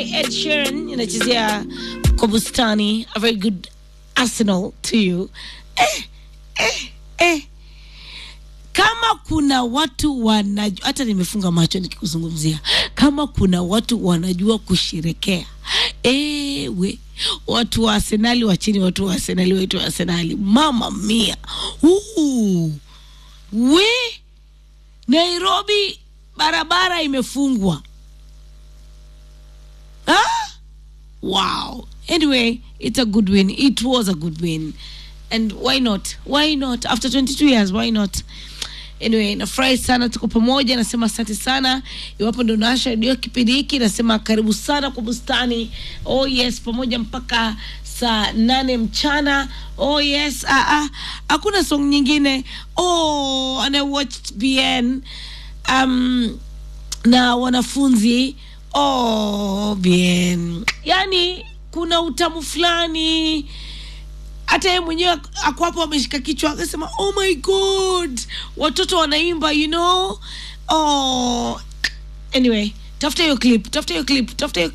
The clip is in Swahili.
Ed Sheeran inachezea kwa bustani. A very good arsenal to you. Eh, eh, eh. Kama kuna watu wanajua, hata nimefunga macho nikikuzungumzia, kama kuna watu wanajua kusherekea, ewe watu wa Arsenali wa chini, watu wa Arsenali wetu wa Arsenali, mama mia, Uu. we Nairobi barabara imefungwa ah? Wow. Anyway, it's a good win. It was a good win. And why not? Why not? After 22 years, why not? Anyway, nafurahi sana tuko pamoja, nasema asante sana. Iwapo ndo naasha redio kipindi hiki, nasema karibu sana kwa bustani. Oh yes, pamoja mpaka saa nane mchana. Oh yes, ah, ah, hakuna song nyingine. Oh, and I watched BN um, na wanafunzi oh, bien yani kuna utamu fulani hata yeye mwenyewe ako hapo ameshika kichwa akasema oh my god watoto wanaimba you know oh anyway tafuta hiyo clip tafuta hiyo clip tafuta hiyo